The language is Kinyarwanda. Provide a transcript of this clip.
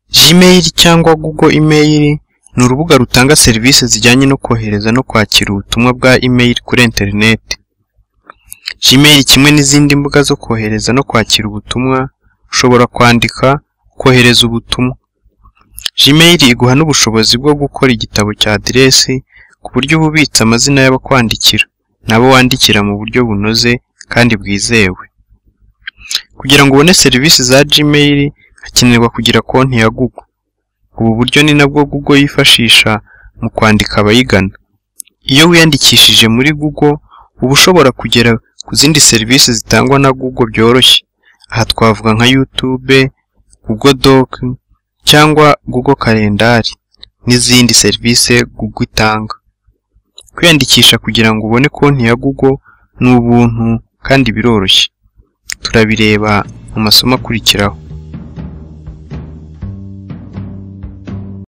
Gmail cyangwa Google Email ni urubuga rutanga serivisi zijyanye no kohereza no kwakira ubutumwa bwa email kuri interineti. Gmail kimwe n'izindi mbuga zo kohereza no kwakira ubutumwa, ushobora kwandika, kohereza ubutumwa. Gmail iguha n'ubushobozi bwo gukora igitabo cya aderesi ku buryo uba ubitse amazina y'abakwandikira n'abo wandikira mu buryo bunoze kandi bwizewe. Kugira ngo ubone serivisi za Gmail, hakenerwa kugira konti ya Google. Ubu buryo ni nabwo Google yifashisha mu kwandika abayigana. Iyo wiyandikishije muri Google, uba ushobora kugera ku zindi serivisi zitangwa na Google byoroshye. Aha twavuga nka YouTube, Google Doc cyangwa Google Kalendari n'izindi serivisi Google itanga. Kwiyandikisha kugira ngo ubone konti ya Google ni ubuntu kandi biroroshye. Turabireba mu masomo akurikiraho.